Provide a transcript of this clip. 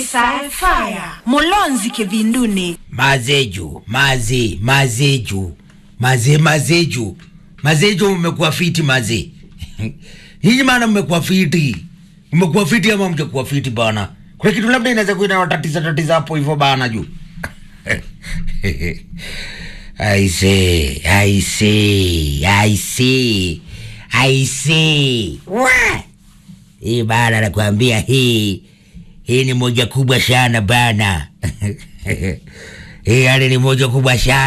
Sci-Fire Mulonzi Kivinduni mazeju maze mazeju maze mazeju mazeju mmekuwa fiti maze nyinyi maana mmekuwa fiti mmekuwa fiti ama mjakuwa fiti bana kuna kitu labda inaweza kuwa inawatatiza tatiza hapo hivyo bana juu I say, I say, I say, I say. Wa! Hii bana nakwambia hii hii ni moja kubwa sana bana hii yani ni moja kubwa sana